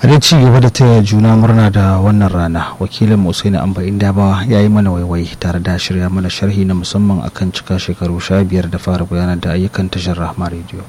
a dai ci gaba da taya juna murna da wannan rana wakilin musaini amba indabawa ya yi mana waiwai tare da shirya mana sharhi na musamman akan cika shekaru sha biyar da fara gudanar da ayyukan tashar rahma rediyo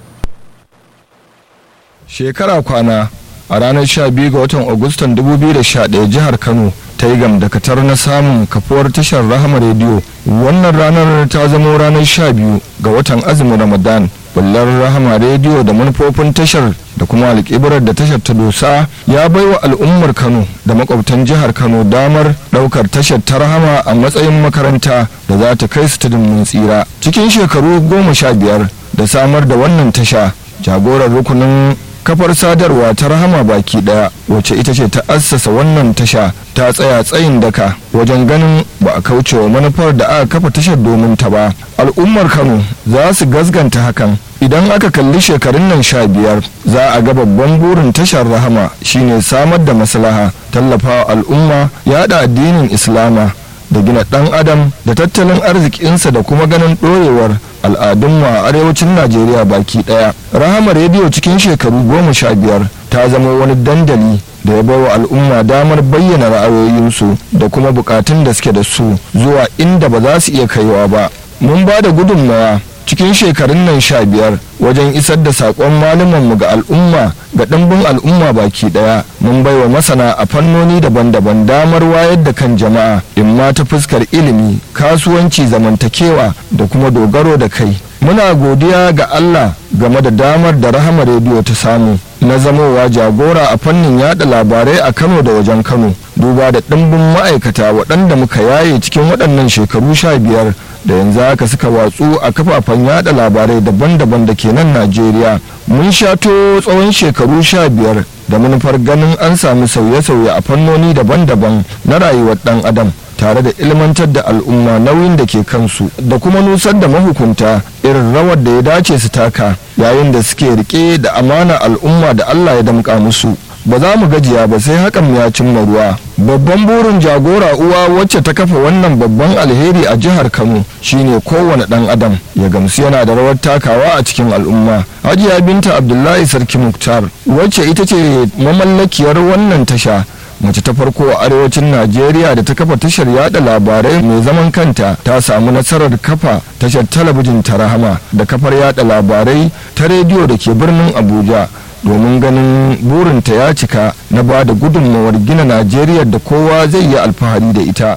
shekara kwana a ranar 12 ga watan agustan 2011 jihar kano ta yi gamdakatar na samun kafuwar tashar rahama rediyo wannan ranar ta zama ranar 12 ga watan azumin ramadan bullar rahama rediyo da manufofin tashar da kuma alƙibirar da tashar ta dosa ya baiwa al'ummar kano da makwabtan jihar kano damar ɗaukar tashar ta rahama a matsayin makaranta da za ta kai su tudun mun tsira cikin shekaru goma sha biyar da samar da wannan tasha jagorar rukunin kafar sadarwa ta rahama baki daya wacce ita ce ta assasa wannan tasha ta tsaya tsayin daka wajen ganin ba a kauce wa manufar da aka kafa tashar domin ta ba al'ummar kano za su gasganta hakan idan aka kalli shekarun nan sha biyar za a ga babban burin tashar rahama shine samar da maslaha tallafawa al'umma yada addinin islama da gina dan adam da tattalin arzikinsa da kuma ganin ɗorewar al'adunmu a arewacin najeriya baki ɗaya rahama rediyo cikin shekaru goma sha biyar ta zama wani dandali da ya baiwa al'umma damar bayyana ra'ayoyinsu da kuma bukatun da suke da su zuwa inda ba za su iya kaiwa ba mun ba da gudunmawa cikin shekarun nan sha biyar wajen isar da saƙon malumanmu ga al'umma ga ɗimbin al'umma baki ɗaya mun baiwa masana a fannoni daban-daban damar wayar da kan jama'a in ma ta fuskar ilimi kasuwanci zamantakewa da kuma dogaro da kai muna godiya ga Allah game da damar da rahama rediyo ta samu na zamowa jagora a fannin yada labarai a Kano da wajen Kano duba da ɗimbin ma'aikata waɗanda muka yaye cikin waɗannan shekaru sha biyar da yanzu haka suka watsu a kafafen yada labarai daban-daban da ke nan Najeriya mun shato tsawon shekaru sha biyar da manufar ganin an sami sauye-sauye a fannoni daban-daban na rayuwar ɗan adam tare da ilmantar da al'umma nauyin da ke kansu da kuma nusar da mahukunta irin rawar da ya dace su taka yayin da suke rike da amana al'umma da Allah ya damƙa musu ba za mu gajiya ba sai hakan ya cimma ruwa babban burin jagora uwa wacce ta kafa wannan babban alheri a jihar kano shine kowane dan adam ya gamsu yana da rawar takawa a cikin al'umma hajiya binta abdullahi sarki muktar wacce ita ce mamallakiyar wannan tasha mace ta farko a arewacin najeriya da ta kafa tashar yada labarai mai zaman kanta ta samu nasarar kafa tashar talabijin ta rahama da kafar yada labarai ta rediyo da ke birnin abuja domin ganin burinta ya cika na ba da gudunmawar gina najeriya da kowa zai yi alfahari da ita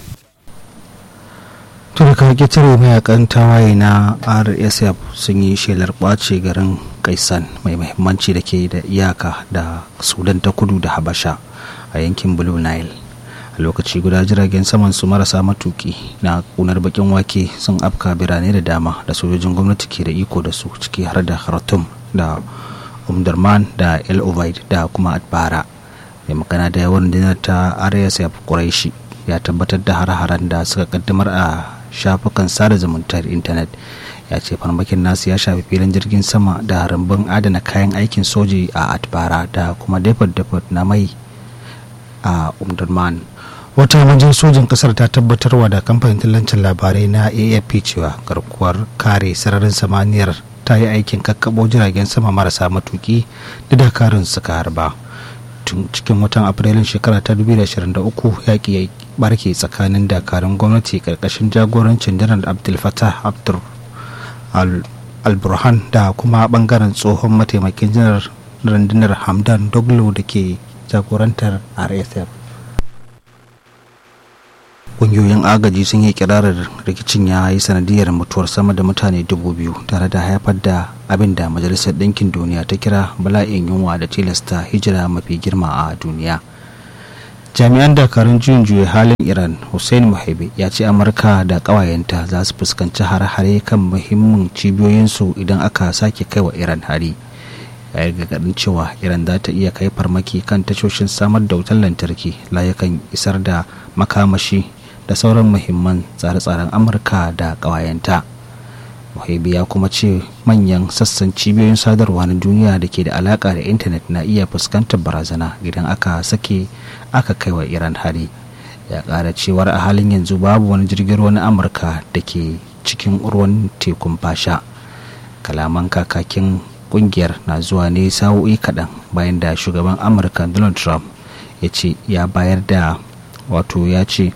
to da kawai tare mayakan tawaye na rsf sun yi shelar ɓace garin kaisan mai mahimmanci da ke da iyaka da sudan ta kudu da habasha a yankin blue nile a lokaci guda jiragen saman su marasa matuki na kunar bakin wake sun afka birane da dama da sojojin gwamnati ke da iko da su ciki har da khartoum da umdurman da el ovaid da kuma atbara mai magana da yawan dinar ta rsf quraishi ya tabbatar da har-haren da suka kaddamar a shafukan sada zumuntar intanet ya ce farmakin nasu ya shafi filin jirgin sama da rumbun adana kayan aikin soji a atbara da kuma depot-depot na mai a umdurman wata manjan sojin kasar ta tabbatarwa da kamfanin tallancin labarai na afp cewa garkuwar kare sararin samaniyar ta yi aikin kakkabo jiragen sama marasa matuki da dakarun suka harba tun cikin watan afrilun shekara ta 2023 yaƙi ya barke tsakanin dakarun gwamnati karkashin jagorancin janar abdul fatah abdur al-burhan da kuma bangaren tsohon mataimakin janar rundunar hamdan doglo da ke jagorantar rsf ƙungiyoyin agaji sun yi kirarar rikicin ya yi sanadiyar mutuwar sama da mutane dubu biyu tare da haifar da abin da majalisar ɗinkin duniya ta kira bala'in yunwa da tilasta hijira mafi girma a duniya jami'an dakarun juyin juya halin iran hussein muhaibi ya ce amurka da ƙawayenta za su fuskanci hare-hare kan muhimmin cibiyoyinsu idan aka sake kai wa iran hari ya yi gargaɗin cewa iran za ta iya kai farmaki kan tashoshin samar da wutar lantarki layukan isar da makamashi da sauran muhimman tsare-tsaren amurka da ƙawayenta muhaibi ya kuma ce manyan sassan cibiyoyin sadarwa na duniya da ke da alaƙa da intanet na iya fuskantar barazana idan aka sake aka kai wa iran hari ya ƙara cewar a halin yanzu babu wani jirgin ruwa na amurka da ke cikin ruwan tekun fasha kalaman kakakin kungiyar na zuwa ne sa'o'i kaɗan bayan da shugaban amurka donald trump ya ce ya bayar da wato ya ce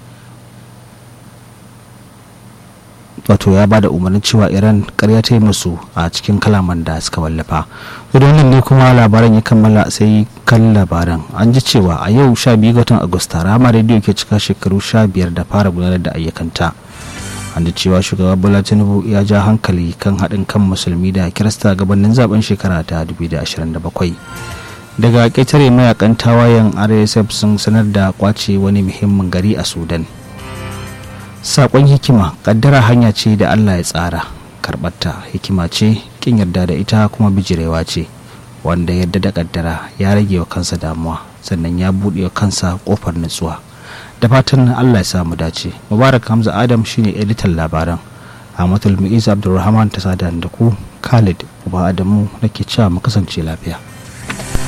wato ya ba da umarnin cewa iran karya ta yi musu a cikin kalaman da suka wallafa wannan ne kuma labaran ya kammala sai kan labaran an ji cewa a yau 12 ga watan agusta rama rediyo ke cika shekaru 15 da fara gudanar da ayyukanta an ji cewa shugaba bola tinubu ya ja hankali kan haɗin kan musulmi da kirista gabanin zaben shekara ta 2027 daga ƙetare mayakan tawayen rsf sun sanar da kwace wani muhimmin gari a sudan sakon hikima kaddara hanya ce da allah ya tsara karɓarta hikima ce kin yarda da ita kuma bijirewa ce wanda yarda da kaddara ya rage wa kansa damuwa sannan ya buɗe wa kansa ƙofar nutsuwa da fatan allah ya samu dace mubarak hamza adam shine editan labaran ahmadul mu'iz abdulrahman ta sada da ku khalid uba adamu nake cewa mu kasance lafiya